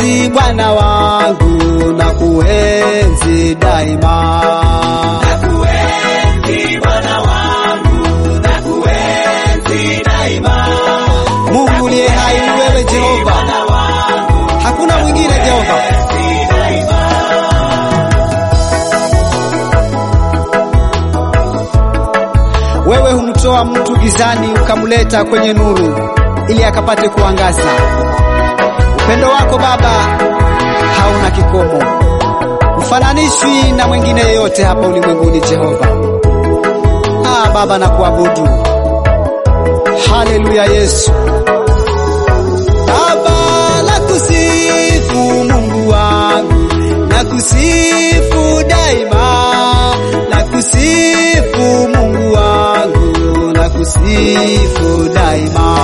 kuenzi Bwana wangu na kuenzi daima. Nakuenzi Bwana wangu, nakuenzi daima. Mungu uliye hai ni wewe Jehova, Bwana wangu, hakuna mwingine Jehova. nakuenzi daima. Wewe humtoa mtu gizani ukamleta kwenye nuru ili akapate kuangaza. Upendo wako Baba hauna kikomo, ufananishwi na mwingine yeyote hapa ulimwenguni Jehova. Ah, Baba nakuabudu. Haleluya Yesu. Baba nakusifu Mungu wangu, nakusifu daima, nakusifu Mungu wangu, nakusifu daima.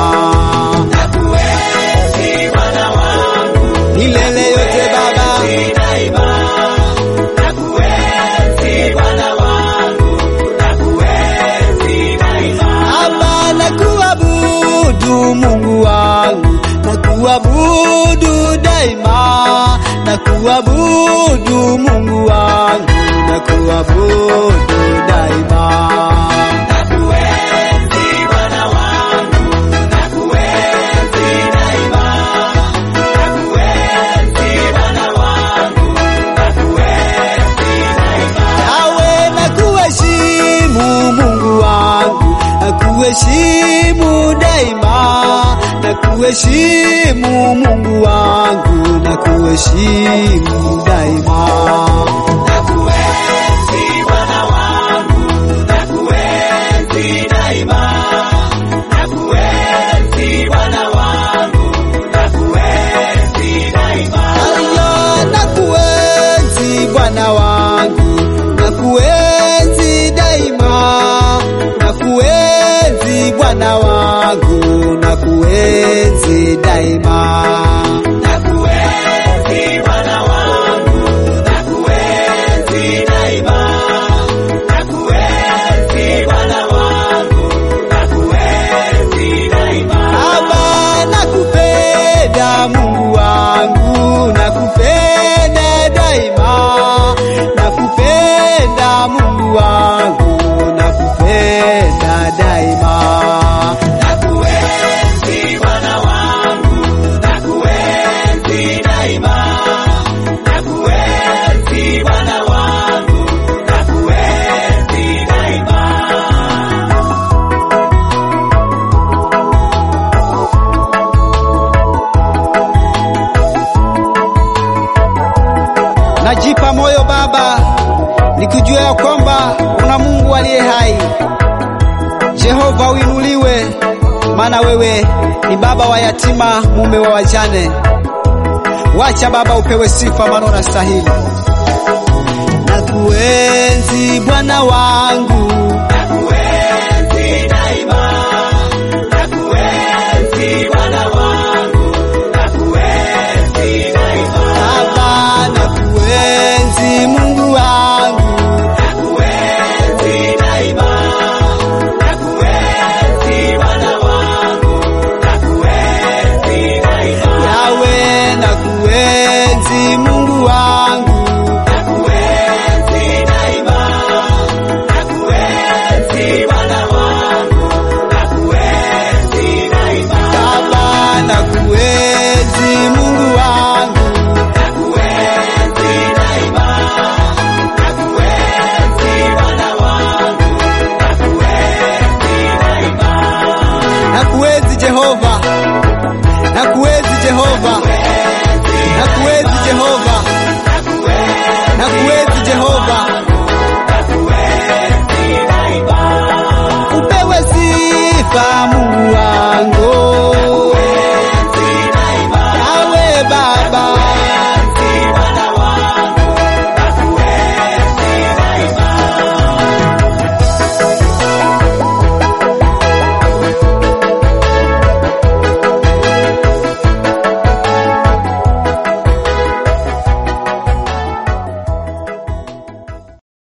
Nakuenzi Bwana wangu, Milele yote Baba, nakuenzi daima. Nakuenzi Bwana wangu, nakuenzi daima. Baba nakuabudu Mungu wangu, nakuabudu daima, nakuabudu Mungu wangu, nakuabudu daima. Nakuenzi Bwana wangu, nakuenzi daima. Nakuenzi Bwana wangu, nakuenzi daima. Nawe nakuheshimu Mungu wangu, nakuheshimu daima, nakuheshimu Mungu wangu, nakuheshimu daima. Nakuenzi Bwana wangu, nakuenzi daima. Nakuenzi Bwana wangu, nakuenzi daima. Haya, nakuenzi Bwana wangu, nakuenzi daima, nakuenzi Bwana wangu, nakuenzi daima. Nakuenzi Bwana wangu, nakuenzi daima. Nakuenzi Bwana wangu, nakuenzi daima. Baba nakupenda Mungu wangu, nakupenda daima, nakupenda Mungu wangu, nakupenda daima. Nakuenzi Bwana wangu, nakuenzi daima. Nakuenzi Bwana wangu, nakuenzi daima. Najipa moyo Baba, nikijua ya kwamba kuna Mungu aliye hai. Jehova uinuliwe, maana wewe ni baba wa yatima, mume wa wajane. Wacha Baba upewe sifa, maana unastahili. Nakuenzi Bwana wangu,